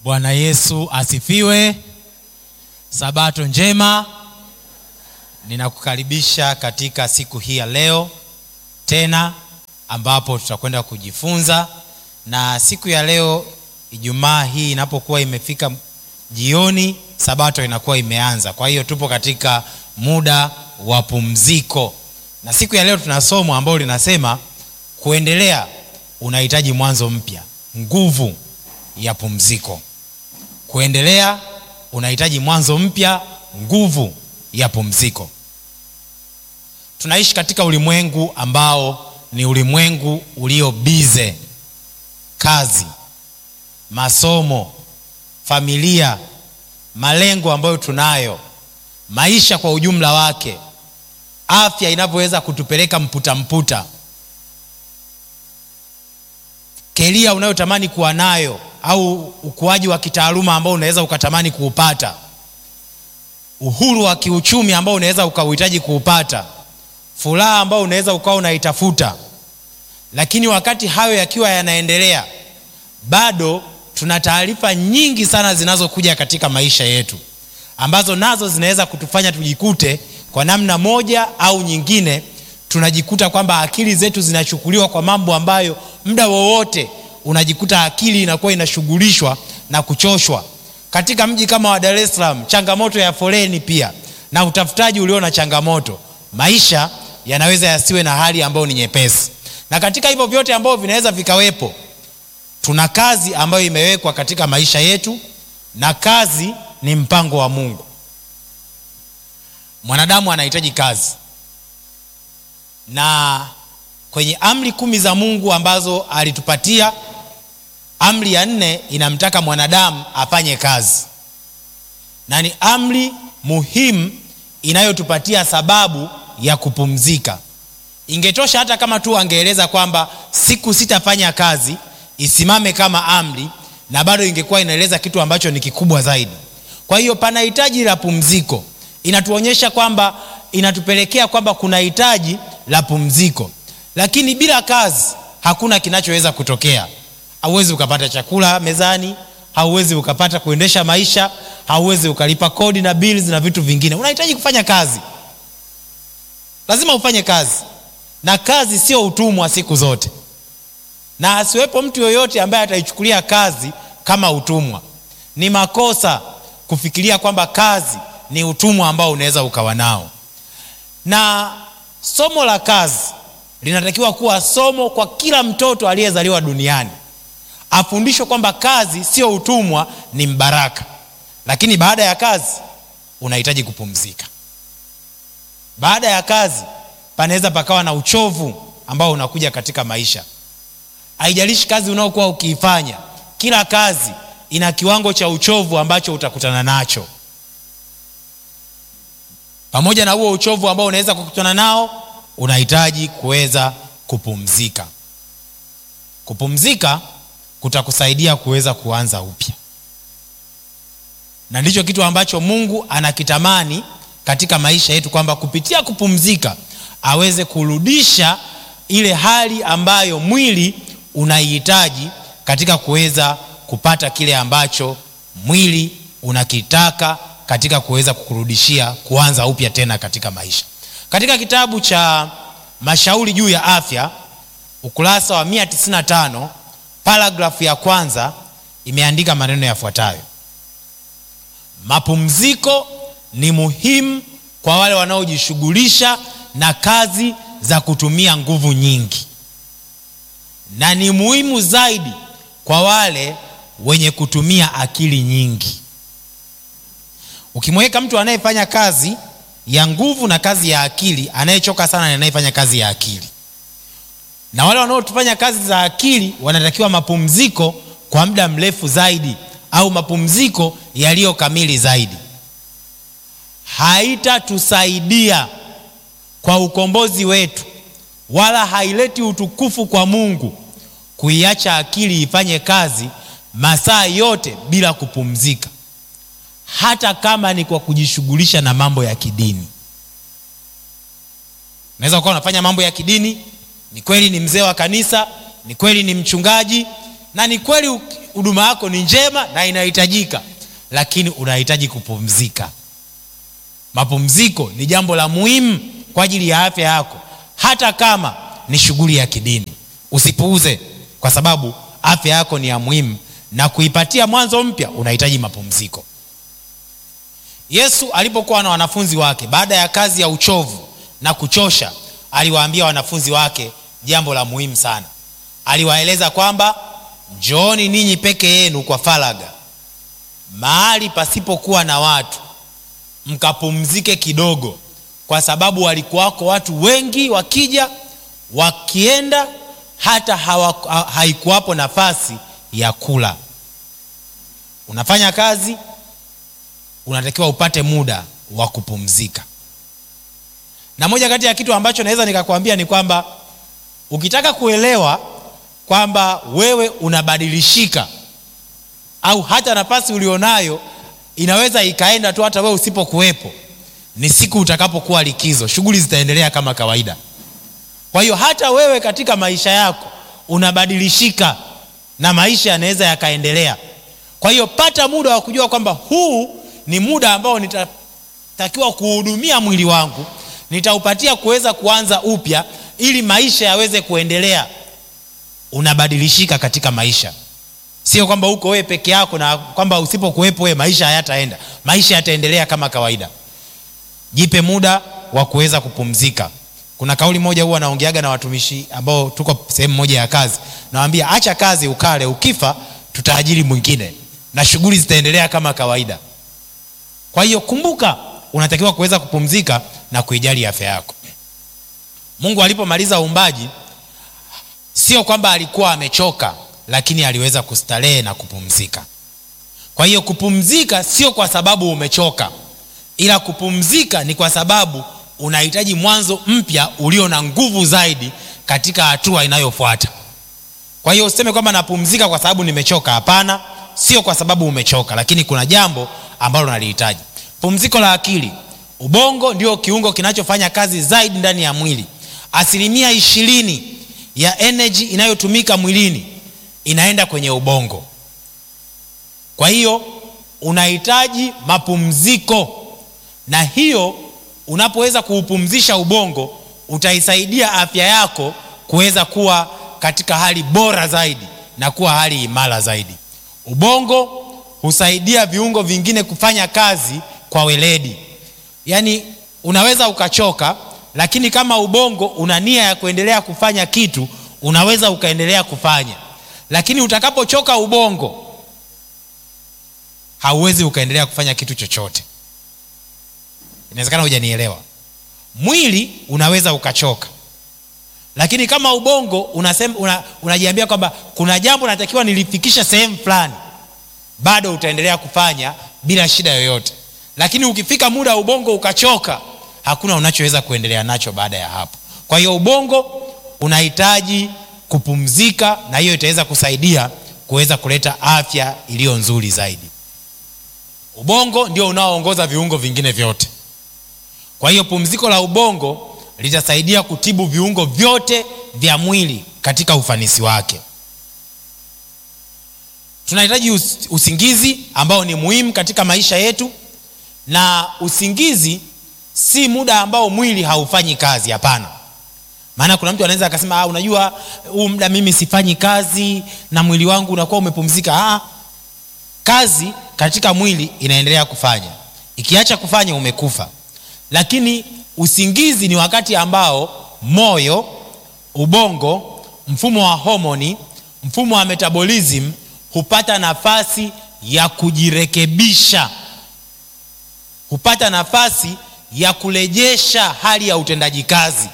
Bwana Yesu asifiwe. Sabato njema. Ninakukaribisha katika siku hii ya leo tena, ambapo tutakwenda kujifunza. Na siku ya leo Ijumaa hii inapokuwa imefika jioni, sabato inakuwa imeanza. Kwa hiyo tupo katika muda wa pumziko, na siku ya leo tuna somo ambalo linasema kuendelea unahitaji mwanzo mpya, nguvu ya pumziko. Kuendelea unahitaji mwanzo mpya, nguvu ya pumziko. Tunaishi katika ulimwengu ambao ni ulimwengu ulio bize, kazi, masomo, familia, malengo ambayo tunayo, maisha kwa ujumla wake, afya inavyoweza kutupeleka mputa mputa, keria unayotamani kuwa nayo au ukuaji wa kitaaluma ambao unaweza ukatamani kuupata, uhuru wa kiuchumi ambao unaweza ukauhitaji kuupata, furaha ambao unaweza ukawa unaitafuta. Lakini wakati hayo yakiwa yanaendelea, bado tuna taarifa nyingi sana zinazokuja katika maisha yetu ambazo nazo zinaweza kutufanya tujikute kwa namna moja au nyingine, tunajikuta kwamba akili zetu zinachukuliwa kwa mambo ambayo muda wowote unajikuta akili inakuwa inashughulishwa na kuchoshwa. Katika mji kama wa Dar es Salaam, changamoto ya foleni pia na utafutaji ulio na changamoto, maisha yanaweza yasiwe na hali ambayo ni nyepesi. Na katika hivyo vyote ambavyo vinaweza vikawepo, tuna kazi ambayo imewekwa katika maisha yetu, na kazi ni mpango wa Mungu. Mwanadamu anahitaji kazi, na kwenye amri kumi za Mungu ambazo alitupatia amri ya nne inamtaka mwanadamu afanye kazi, na ni amri muhimu inayotupatia sababu ya kupumzika. Ingetosha hata kama tu angeeleza kwamba siku sitafanya kazi, isimame kama amri, na bado ingekuwa inaeleza kitu ambacho ni kikubwa zaidi. Kwa hiyo pana hitaji la pumziko, inatuonyesha kwamba, inatupelekea kwamba kuna hitaji la pumziko, lakini bila kazi hakuna kinachoweza kutokea. Hauwezi ukapata chakula mezani, hauwezi ukapata kuendesha maisha, hauwezi ukalipa kodi na bills na vitu vingine. Unahitaji kufanya kazi, lazima ufanye kazi, na kazi sio utumwa siku zote, na asiwepo mtu yoyote ambaye ataichukulia kazi kama utumwa. Ni makosa kufikiria kwamba kazi ni utumwa ambao unaweza ukawa nao, na somo la kazi linatakiwa kuwa somo kwa kila mtoto aliyezaliwa duniani afundishwe kwamba kazi sio utumwa, ni mbaraka. Lakini baada ya kazi unahitaji kupumzika. Baada ya kazi panaweza pakawa na uchovu ambao unakuja katika maisha. Haijalishi kazi unaokuwa ukiifanya, kila kazi ina kiwango cha uchovu ambacho utakutana nacho. Pamoja na huo uchovu ambao unaweza kukutana nao, unahitaji kuweza kupumzika. Kupumzika kutakusaidia kuweza kuanza upya, na ndicho kitu ambacho Mungu anakitamani katika maisha yetu, kwamba kupitia kupumzika aweze kurudisha ile hali ambayo mwili unaihitaji katika kuweza kupata kile ambacho mwili unakitaka katika kuweza kukurudishia kuanza upya tena katika maisha. Katika kitabu cha Mashauri juu ya Afya ukurasa wa 195 paragrafu ya kwanza imeandika maneno yafuatayo: mapumziko ni muhimu kwa wale wanaojishughulisha na kazi za kutumia nguvu nyingi, na ni muhimu zaidi kwa wale wenye kutumia akili nyingi. Ukimweka mtu anayefanya kazi ya nguvu na kazi ya akili, anayechoka sana ni anayefanya kazi ya akili na wale wanaofanya kazi za akili wanatakiwa mapumziko kwa muda mrefu zaidi, au mapumziko yaliyo kamili zaidi. Haitatusaidia kwa ukombozi wetu, wala haileti utukufu kwa Mungu kuiacha akili ifanye kazi masaa yote bila kupumzika, hata kama ni kwa kujishughulisha na mambo ya kidini. Unaweza ukawa unafanya mambo ya kidini ni kweli ni mzee wa kanisa, ni kweli ni mchungaji, na ni kweli huduma yako ni njema na inahitajika lakini unahitaji kupumzika mapumziko ni jambo la muhimu kwa ajili ya afya yako hata kama ni shughuli ya kidini usipuuze kwa sababu afya yako ni ya muhimu na kuipatia mwanzo mpya unahitaji mapumziko yesu alipokuwa na wanafunzi wake baada ya kazi ya uchovu na kuchosha aliwaambia wanafunzi wake jambo la muhimu sana aliwaeleza kwamba njooni ninyi peke yenu kwa faraga mahali pasipokuwa na watu mkapumzike kidogo kwa sababu walikuwako watu wengi wakija wakienda hata hawa, ha, haikuwapo nafasi ya kula unafanya kazi unatakiwa upate muda wa kupumzika na moja kati ya kitu ambacho naweza nikakwambia ni kwamba ukitaka kuelewa kwamba wewe unabadilishika au hata nafasi ulionayo inaweza ikaenda tu hata wewe usipokuwepo ni siku utakapokuwa likizo shughuli zitaendelea kama kawaida kwa hiyo hata wewe katika maisha yako unabadilishika na maisha yanaweza yakaendelea kwa hiyo pata muda wa kujua kwamba huu ni muda ambao nitatakiwa kuhudumia mwili wangu nitaupatia kuweza kuanza upya ili maisha yaweze kuendelea unabadilishika katika maisha sio kwamba uko wewe peke yako na kwamba usipokuwepo wewe maisha hayataenda maisha yataendelea kama kawaida jipe muda wa kuweza kupumzika kuna kauli moja huwa naongeaga na watumishi ambao tuko sehemu moja ya kazi nawambia acha kazi ukale ukifa tutaajiri mwingine na shughuli zitaendelea kama kawaida kwa hiyo kumbuka unatakiwa kuweza kupumzika na kuijali afya yako mungu alipomaliza uumbaji sio kwamba alikuwa amechoka lakini aliweza kustarehe na kupumzika kwa hiyo kupumzika sio kwa sababu umechoka ila kupumzika ni kwa sababu unahitaji mwanzo mpya ulio na nguvu zaidi katika hatua inayofuata kwa hiyo useme kwamba napumzika kwa sababu nimechoka hapana sio kwa sababu umechoka lakini kuna jambo ambalo nalihitaji pumziko la akili ubongo ndio kiungo kinachofanya kazi zaidi ndani ya mwili asilimia ishirini ya energy inayotumika mwilini inaenda kwenye ubongo kwa hiyo unahitaji mapumziko na hiyo unapoweza kuupumzisha ubongo utaisaidia afya yako kuweza kuwa katika hali bora zaidi na kuwa hali imara zaidi ubongo husaidia viungo vingine kufanya kazi kwa weledi yaani unaweza ukachoka lakini kama ubongo una nia ya kuendelea kufanya kitu unaweza ukaendelea kufanya lakini utakapochoka ubongo hauwezi ukaendelea kufanya kitu chochote inawezekana hujanielewa mwili unaweza ukachoka lakini kama ubongo unasema una, unajiambia kwamba kuna jambo natakiwa nilifikisha sehemu fulani bado utaendelea kufanya bila shida yoyote lakini ukifika muda wa ubongo ukachoka hakuna unachoweza kuendelea nacho baada ya hapo kwa hiyo ubongo unahitaji kupumzika na hiyo itaweza kusaidia kuweza kuleta afya iliyo nzuri zaidi ubongo ndio unaoongoza viungo vingine vyote kwa hiyo pumziko la ubongo litasaidia kutibu viungo vyote vya mwili katika ufanisi wake tunahitaji us, usingizi ambao ni muhimu katika maisha yetu na usingizi si muda ambao mwili haufanyi kazi hapana maana kuna mtu anaweza akasema ah, unajua huu muda mimi sifanyi kazi na mwili wangu unakuwa umepumzika ah, kazi katika mwili inaendelea kufanya ikiacha kufanya umekufa lakini usingizi ni wakati ambao moyo ubongo mfumo wa homoni mfumo wa metabolism hupata nafasi ya kujirekebisha hupata nafasi ya kurejesha hali ya utendaji kazi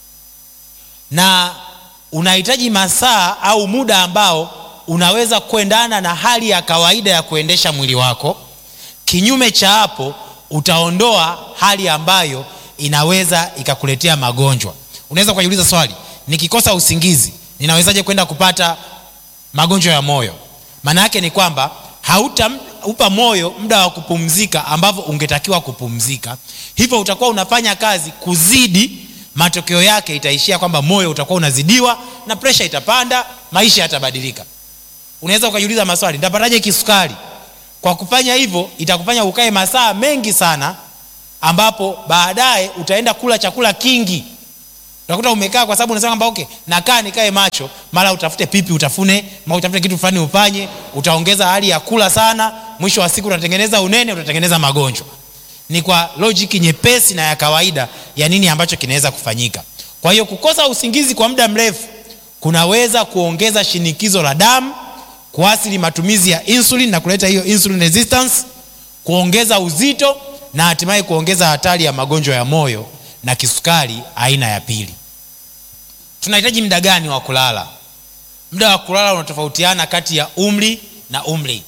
na unahitaji masaa au muda ambao unaweza kuendana na hali ya kawaida ya kuendesha mwili wako kinyume cha hapo utaondoa hali ambayo inaweza ikakuletea magonjwa unaweza ukajiuliza swali nikikosa usingizi ninawezaje kwenda kupata magonjwa ya moyo maana yake ni kwamba hautaupa moyo muda wa kupumzika ambavyo ungetakiwa kupumzika hivyo utakuwa unafanya kazi kuzidi matokeo yake itaishia kwamba moyo utakuwa unazidiwa na presha itapanda maisha yatabadilika unaweza ukajiuliza maswali nitapataje kisukari kwa kufanya hivyo itakufanya ukae masaa mengi sana ambapo baadaye utaenda kula chakula kingi utakuta umekaa kwa sababu unasema kwamba okay nakaa nikae macho mara utafute pipi utafune mara utafute kitu fulani ufanye utaongeza hali ya kula sana mwisho wa siku utatengeneza unene utatengeneza magonjwa ni kwa logic nyepesi na ya kawaida ya nini ambacho kinaweza kufanyika kwa hiyo kukosa usingizi kwa muda mrefu kunaweza kuongeza shinikizo la damu kuasili matumizi ya insulin na kuleta hiyo insulin resistance kuongeza uzito na hatimaye kuongeza hatari ya magonjwa ya moyo na kisukari aina ya pili tunahitaji muda gani wa kulala muda wa kulala unatofautiana kati ya umri na umri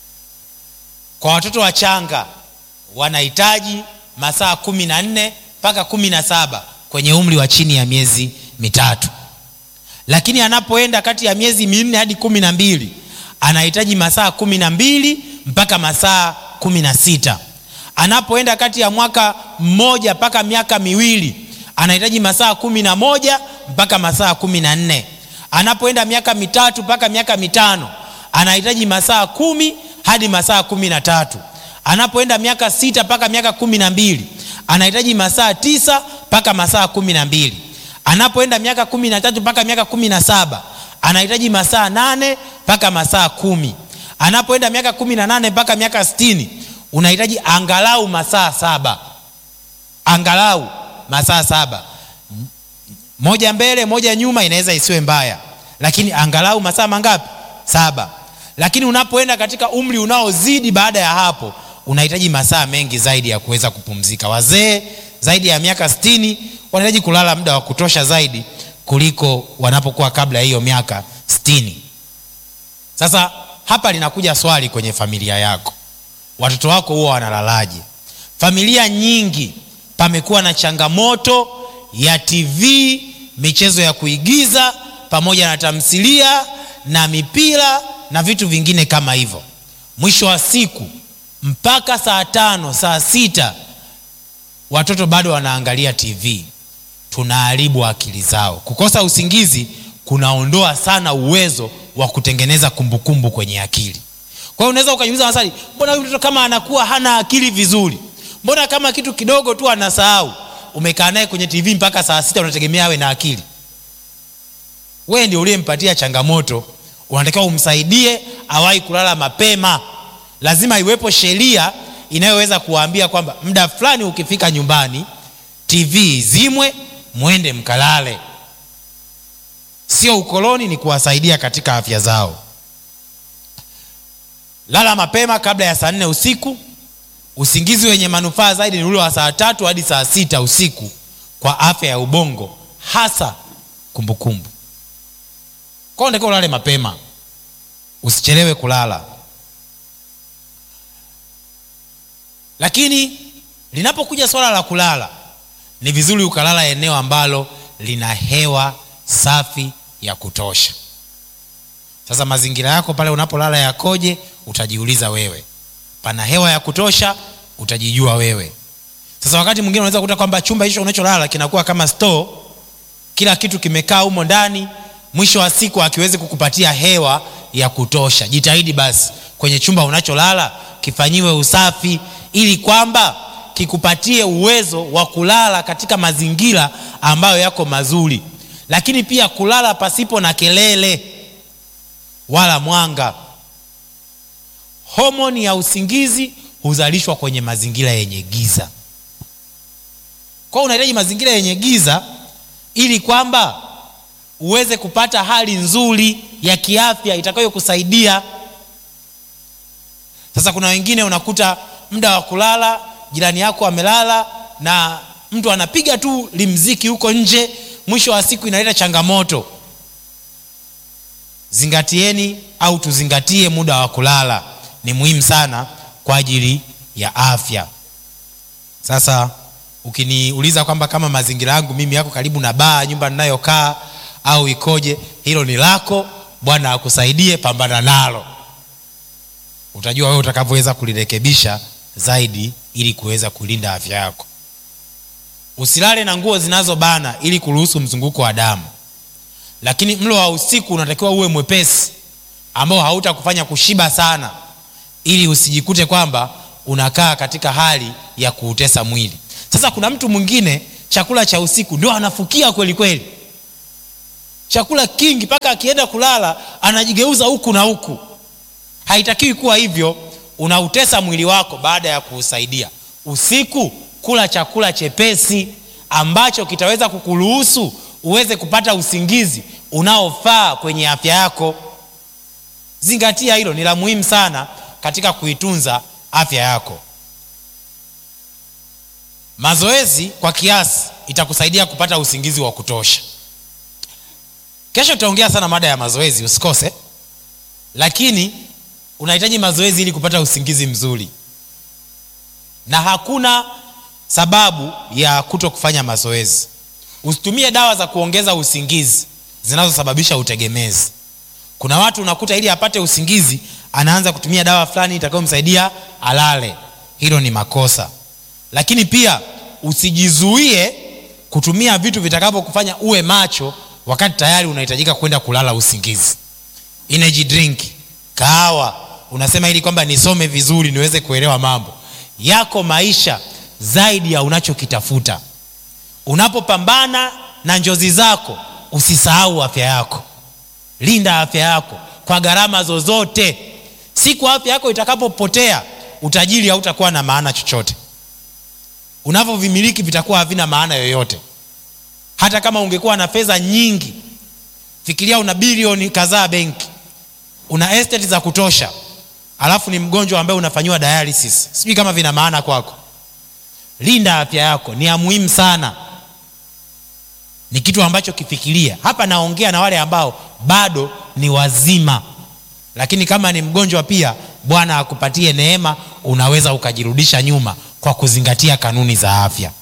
kwa watoto wachanga wanahitaji masaa kumi na nne mpaka kumi na saba kwenye umri wa chini ya miezi mitatu lakini anapoenda kati ya miezi minne hadi kumi na mbili anahitaji masaa kumi na mbili mpaka masaa kumi na sita anapoenda kati ya mwaka mmoja mpaka miaka miwili anahitaji masaa kumi na moja mpaka masaa kumi na nne anapoenda miaka mitatu mpaka miaka mitano anahitaji masaa kumi hadi masaa kumi na tatu anapoenda miaka sita mpaka miaka kumi na mbili anahitaji masaa tisa mpaka masaa kumi na mbili anapoenda miaka kumi na tatu mpaka miaka kumi na saba anahitaji masaa nane mpaka masaa kumi anapoenda miaka kumi na nane mpaka miaka sitini unahitaji angalau masaa saba angalau masaa saba moja mbele moja nyuma inaweza isiwe mbaya lakini angalau masaa mangapi saba lakini unapoenda katika umri unaozidi baada ya hapo unahitaji masaa mengi zaidi ya kuweza kupumzika wazee zaidi ya miaka stini wanahitaji kulala muda wa kutosha zaidi kuliko wanapokuwa kabla ya hiyo miaka stini sasa hapa linakuja swali kwenye familia yako watoto wako huwa wanalalaje familia nyingi pamekuwa na changamoto ya tv michezo ya kuigiza pamoja na tamthilia na mipira na vitu vingine kama hivyo mwisho wa siku mpaka saa tano saa sita watoto bado wanaangalia tv tunaharibu akili zao kukosa usingizi kunaondoa sana uwezo wa kutengeneza kumbukumbu kwenye akili kwa hiyo unaweza ukajiuliza maswali mbona huyu mtoto kama anakuwa hana akili vizuri mbona kama kitu kidogo tu anasahau umekaa naye kwenye tv mpaka saa sita unategemea awe na akili wewe ndio uliyempatia changamoto unatakiwa umsaidie awahi kulala mapema lazima iwepo sheria inayoweza kuwaambia kwamba muda fulani ukifika nyumbani tv izimwe mwende mkalale sio ukoloni ni kuwasaidia katika afya zao lala mapema kabla ya saa nne usiku usingizi wenye manufaa zaidi ni ule wa saa tatu hadi saa sita usiku kwa afya ya ubongo hasa kumbukumbu kwao unatakiwa ulale mapema usichelewe kulala lakini linapokuja swala la kulala ni vizuri ukalala eneo ambalo lina hewa safi ya kutosha sasa mazingira yako pale unapolala yakoje utajiuliza wewe pana hewa ya kutosha utajijua wewe sasa wakati mwingine unaweza kukuta kwamba chumba hicho unacholala kinakuwa kama store kila kitu kimekaa humo ndani mwisho wa siku akiwezi kukupatia hewa ya kutosha jitahidi basi kwenye chumba unacholala kifanyiwe usafi ili kwamba kikupatie uwezo wa kulala katika mazingira ambayo yako mazuri lakini pia kulala pasipo na kelele wala mwanga homoni ya usingizi huzalishwa kwenye mazingira yenye giza kwao unahitaji mazingira yenye giza ili kwamba uweze kupata hali nzuri ya kiafya itakayokusaidia sasa kuna wengine unakuta muda wa kulala jirani yako amelala na mtu anapiga tu limziki huko nje mwisho wa siku inaleta changamoto zingatieni au tuzingatie muda wa kulala ni muhimu sana kwa ajili ya afya sasa ukiniuliza kwamba kama mazingira yangu mimi yako karibu na baa nyumba ninayokaa au ikoje hilo ni lako bwana akusaidie pambana nalo utajua wewe utakavyoweza kulirekebisha zaidi ili kuweza kulinda afya yako usilale na nguo zinazobana ili kuruhusu mzunguko wa damu lakini mlo wa usiku unatakiwa uwe mwepesi ambao hautakufanya kushiba sana ili usijikute kwamba unakaa katika hali ya kuutesa mwili sasa kuna mtu mwingine chakula cha usiku ndio anafukia kweli kweli chakula kingi mpaka akienda kulala anajigeuza huku na huku haitakiwi kuwa hivyo unautesa mwili wako baada ya kuusaidia usiku kula chakula chepesi ambacho kitaweza kukuruhusu uweze kupata usingizi unaofaa kwenye afya yako zingatia hilo ni la muhimu sana katika kuitunza afya yako mazoezi kwa kiasi itakusaidia kupata usingizi wa kutosha kesho tutaongea sana mada ya mazoezi usikose lakini unahitaji mazoezi ili kupata usingizi mzuri na hakuna sababu ya kuto kufanya mazoezi usitumie dawa za kuongeza usingizi zinazosababisha utegemezi kuna watu unakuta ili apate usingizi anaanza kutumia dawa fulani itakayomsaidia alale hilo ni makosa lakini pia usijizuie kutumia vitu vitakavyokufanya uwe macho wakati tayari unahitajika kwenda kulala usingizi energy drink kahawa unasema ili kwamba nisome vizuri niweze kuelewa mambo yako maisha zaidi ya unachokitafuta unapopambana na njozi zako usisahau afya yako linda afya yako kwa gharama zozote siku afya yako itakapopotea utajiri hautakuwa na maana chochote unavyovimiliki vitakuwa havina maana yoyote hata kama ungekuwa na fedha nyingi fikiria una bilioni kadhaa benki una estate za kutosha alafu ni mgonjwa ambaye unafanyiwa dialysis sijui kama vina maana kwako linda afya yako ni ya muhimu sana ni kitu ambacho kifikiria hapa naongea na wale ambao bado ni wazima lakini kama ni mgonjwa pia bwana akupatie neema unaweza ukajirudisha nyuma kwa kuzingatia kanuni za afya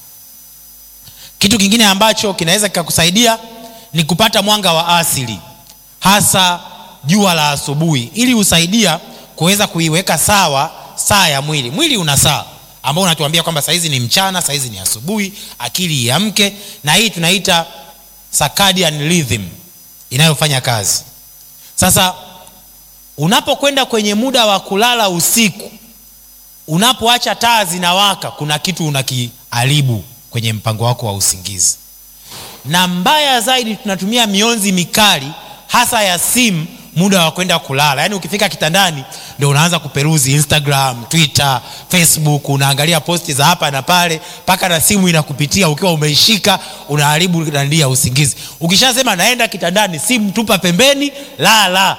kitu kingine ambacho kinaweza kikakusaidia ni kupata mwanga wa asili hasa jua la asubuhi ili husaidia kuweza kuiweka sawa saa ya mwili mwili una saa ambao unatuambia kwamba sahizi ni mchana sahizi ni asubuhi akili iamke na hii tunaita circadian rhythm inayofanya kazi sasa unapokwenda kwenye muda wa kulala usiku unapoacha taa zinawaka kuna kitu unakiharibu kwenye mpango wako wa usingizi na mbaya zaidi tunatumia mionzi mikali hasa ya simu muda wa kwenda kulala yaani ukifika kitandani ndio unaanza kuperuzi instagram twitter facebook unaangalia posti za hapa na pale mpaka na simu inakupitia ukiwa umeishika unaharibu nandi ya usingizi ukishasema naenda kitandani simu tupa pembeni lala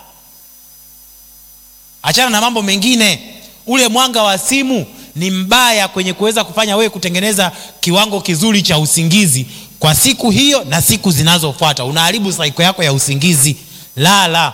achana na mambo mengine ule mwanga wa simu ni mbaya kwenye kuweza kufanya wewe kutengeneza kiwango kizuri cha usingizi kwa siku hiyo na siku zinazofuata unaharibu saiko yako ya usingizi lala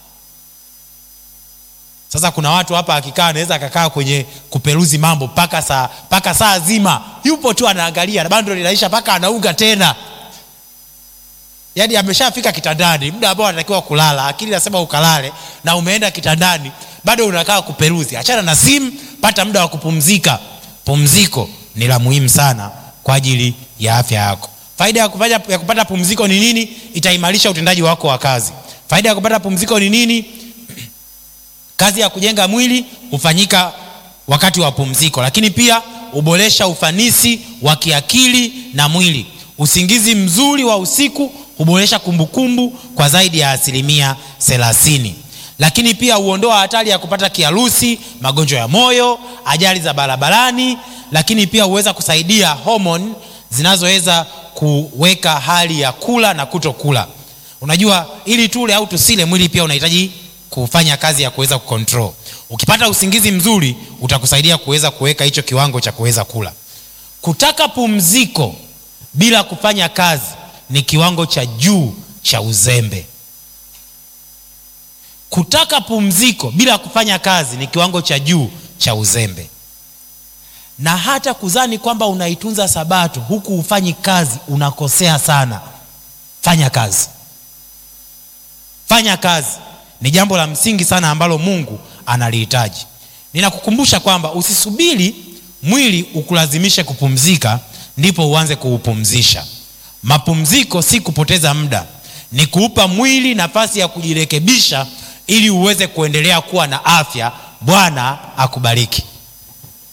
sasa kuna watu hapa akikaa anaweza akakaa kwenye kuperuzi mambo mpaka saa mpaka saa zima yupo tu anaangalia na bando linaisha mpaka anaunga tena yaani ameshafika kitandani muda ambao anatakiwa kulala akili nasema ukalale na umeenda kitandani bado unakaa kuperuzi achana na simu pata muda wa kupumzika pumziko ni la muhimu sana kwa ajili ya afya yako faida ya kupata, ya kupata pumziko ni nini itaimarisha utendaji wako wa kazi faida ya kupata pumziko ni nini kazi ya kujenga mwili hufanyika wakati wa pumziko lakini pia huboresha ufanisi wa kiakili na mwili usingizi mzuri wa usiku huboresha kumbukumbu kwa zaidi ya asilimia thelathini lakini pia huondoa hatari ya kupata kiharusi magonjwa ya moyo ajali za barabarani lakini pia huweza kusaidia homoni zinazoweza kuweka hali ya kula na kutokula unajua ili tule au tusile mwili pia unahitaji kufanya kazi ya kuweza kucontrol ukipata usingizi mzuri utakusaidia kuweza kuweka hicho kiwango cha kuweza kula kutaka pumziko bila kufanya kazi ni kiwango cha juu cha uzembe kutaka pumziko bila kufanya kazi ni kiwango cha juu cha uzembe na hata kuzani kwamba unaitunza sabato huku hufanyi kazi unakosea sana fanya kazi fanya kazi ni jambo la msingi sana ambalo mungu analihitaji ninakukumbusha kwamba usisubiri mwili ukulazimishe kupumzika ndipo uanze kuupumzisha mapumziko si kupoteza muda ni kuupa mwili nafasi ya kujirekebisha ili uweze kuendelea kuwa na afya bwana akubariki